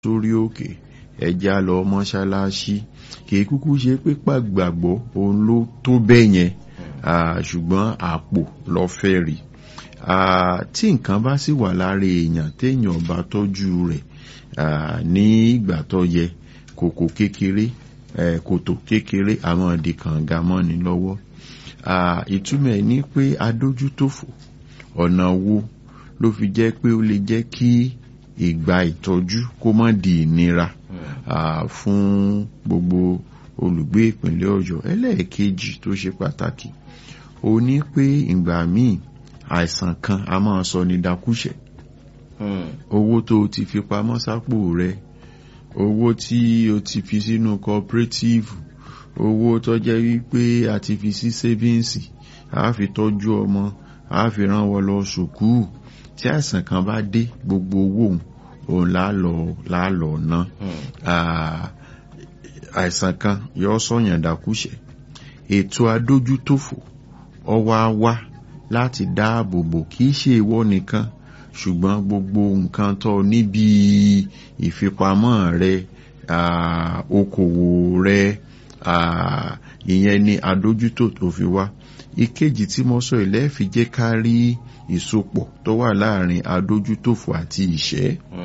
sórí òkè ẹja lọ mọ́ṣáláṣí kìí kúkú ṣe pé pàgbàgbọ́ òun ló tó bẹ́ẹ̀ yẹn ṣùgbọ́n àpò lọ fẹ́ rí tí nǹkan bá sì wà lára èèyàn téèyàn bá tọ́jú rẹ̀ ní ìgbà tó yẹ kòkò kékeré kòtò kékeré àwọn ìdí kànga mọ́ni lọ́wọ́ ìtumọ̀ ẹ̀ ní pé adójútòfò ọ̀nà wo ló fi jẹ́ pé ó lè jẹ́ kí ìgbà ìtọ́jú kó má di ìnira fún gbogbo olùgbé ìpínlẹ̀ ọ̀yọ́ ẹlẹ́ẹ̀kejì tó ṣe pàtàkì ó ní pé ìgbà míì àìsàn kan a máa sọ ní dakúṣẹ̀ owó tó o ti fi pamọ́ sápò rẹ owó tí o ti fi sínú cooperative owó tó jẹ́ wípé a ti fi sí savings a fi tọ́jú ọmọ a fi rán wọn lọ sùkúù tí àìsàn kan bá dé gbogbo owó òun lálọ lálọ ná àìsàn kan yọ sọyàn dàkúṣẹ ètò adójútòfò ọwọ́ á wá láti dáàbò bò kì í ṣe ìwọ nìkan ṣùgbọ́n gbogbo nǹkan tó níbi ìfipamọ́ rẹ okòwò rẹ ìyẹn ni adójútò tó fi wá ìkejì tí mo sọ ilẹ̀ fi jẹ́ ká rí ìsopọ̀ tó wà láàrin adójútòfò àti ìṣẹ́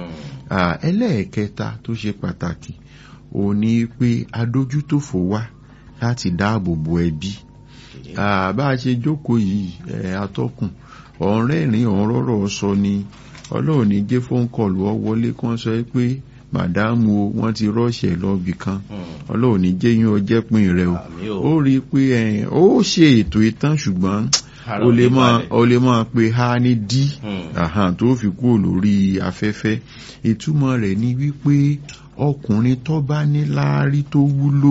ẹlẹ́ẹ̀kẹta tó ṣe pàtàkì ó ní pé adójútòfò wá láti dáàbò bo ẹbí bá a ṣe jókòó yìí atọ́kùn ọ̀rẹ́rìn ọ̀rọ̀rọ̀ sọ ni ọlọ́run ní jẹ́ fóun kọlù ọ wọlé kan sọ pé màdámù o wọ́n ti rọ́ọ̀ṣẹ̀ lọ́bì kan ọlọ́run ní jẹ́ yín ọjẹ́ pin rẹ o ó rí i pé ó ṣe ètò ìtàn ṣùgbọ́n o lè máa o lè máa pe ha ní dí tó fi kúrò lórí afẹ́fẹ́ ìtumọ̀ rẹ̀ ni wípé ọkùnrin tó bá ní láárí tó wúlò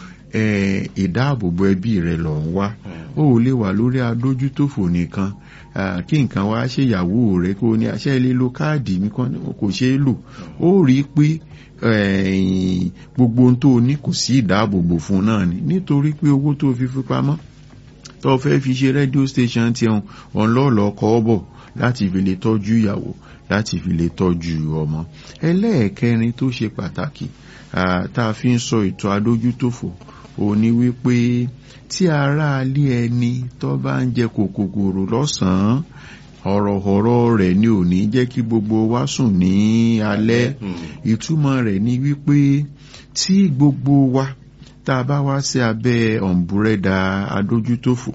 ìdáàbòbò ẹbí rẹ̀ lọ ń wá ó lè wà lórí adójútòfò nìkan kí nǹkan wá ṣèyàwó rẹ̀ kó ní àṣẹ ilé lo káàdì mi kò ṣeé lò ó rí i pé gbogbo ohun tó ní kò sí ìdáàbòbò fún náà ni nítorí pé owó tó fi fi pamọ́ tó fẹ́ fi ṣe rédíò station ti hàn ọ̀nlọ́ọ̀lọ́ kọ́ bọ̀ láti fi lè tọ́jú ìyàwó láti fi lè tọ́jú ọmọ ẹlẹ́ẹ̀kẹrin tó ṣe pàtàkì tá a fi ń sọ ètò adójútòfò ò ní wípé tí ara alé ẹni tó bá ń jẹ kòkòrò lọ́sàn-án ọ̀rọ̀ọ̀rọ̀ rẹ̀ ni ò ní jẹ́ kí gbogbo wa sùn ní alẹ́ ìtumọ̀ rẹ̀ ni wípé tí gbogbo wa tá a bá wá sí abẹ́ ọ̀nbúrẹ́dà adójútòfò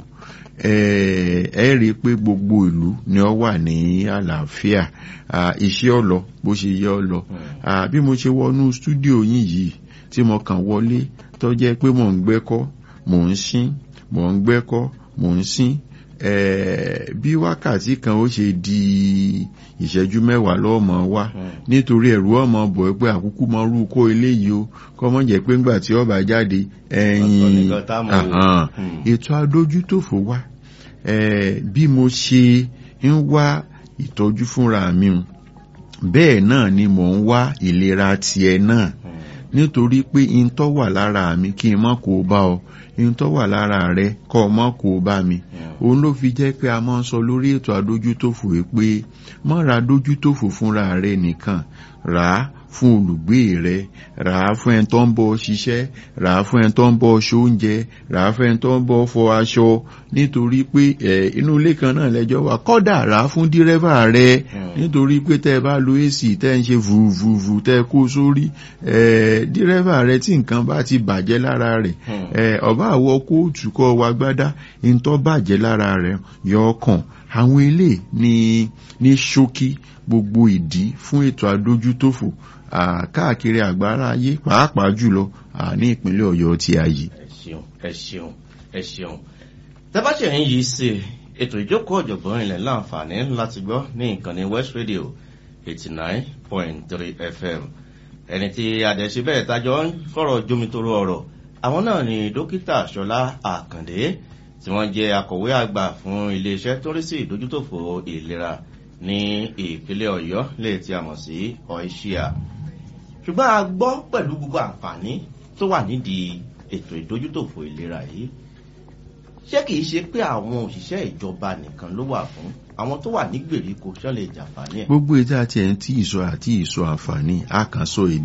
ẹ rí i pé gbogbo ìlú ni ó wà ní àlàáfíà iṣẹ́ ọ̀lọ́ bó ṣe yẹ ọ lọ bí mo ṣe wọnú stúdíò yín yìí tí mo kàn wọlé tó jẹ́ pé mò ń gbẹ́kọ́ mò ń sín mò ń gbẹ́kọ́ mò ń sín bí wákàtí kan ó ṣe di ìṣẹ́jú mẹ́wàá lọ́mọ wá nítorí ẹ̀rù ọmọ bọ̀ pé àkúkú mọ rú kó eléyìí o kọ́ mọ́ jẹ́ pé ńgbà tí ọba jáde ẹ̀yìn ètò adójútòfò wá bí mo ṣe ń wá ìtọ́jú fúnra mi bẹ́ẹ̀ náà ni mò ń wá ìlera tiẹ̀ náà nítorí pé in tó wà lára mi kí n má kó bá ọ in tó wà lára rẹ kọ́ ọ má kó bá mi òun ló fi jẹ́ pé a máa ń sọ lórí ètò adójútòfò pé má ra adójútòfò fúnra rẹ nìkan rà á fún olùgbé rẹ rà á fún ẹni tó ń bọ ṣiṣẹ́ rà á fún ẹni tó ń bọ ṣoúnjẹ rà á fún ẹni tó ń bọ fọ aṣọ nítorí pé ẹ inú ilé kan náà lẹ́jọ́ wà kódà rà á fún dírẹ́fà rẹ nítorí pé tẹ́ ẹ bá lo AC tẹ́ ẹ ń ṣe vùvùvù tẹ́ ẹ kó sórí ẹ dírẹ́fà rẹ tí nǹkan bá ti bàjẹ́ lára rẹ̀ ẹ ọba àwọ kóòtù kọ́ wa gbádá ntọ́ bàjẹ́ lára rẹ̀ yọ ọkàn àwọn ilé ní ní ṣókí gbogbo ìdí fún ètò adójútòfò káàkiri àgbára ayé pàápàá jùlọ ní ìpínlẹ̀ ọ̀yọ́ tí a yìí. ẹ ṣeun ẹ ṣeun ẹ ṣeun tẹ́bàṣẹ̀ ń yí sí ètò ìjókòó ọ̀jọ̀gbọ́n ilẹ̀ láǹfààní láti gbọ́ ní ìkànnì west radio eighty nine point three fm ẹni tí adẹ̀sí bẹ́ẹ̀ tajọ́ ń fọ̀rọ̀ jomitoro ọ̀rọ̀ àwọn náà ni dókítà ṣọlá àkàndé tí wọ́n jẹ́ akọ̀wé àgbà fún iléeṣẹ́ tó rí sí ìdójútòfò ìlera ní ìpínlẹ̀ ọ̀yọ́ lè tí a mọ̀ sí ọ̀ìṣíà ṣùgbọ́n a gbọ́ pẹ̀lú gbogbo àǹfààní tó wà nídìí ètò ìdójútòfò ìlera yìí ṣé kìí ṣe pé àwọn òṣìṣẹ́ ìjọba nìkan ló wà fún àwọn tó wà ní gbèríko ṣán lè jàǹfààní ẹ̀. gbogbo ètò àti ẹ̀ ń tí ìsọ àti ìsọ àǹfààní àkànṣọ èdè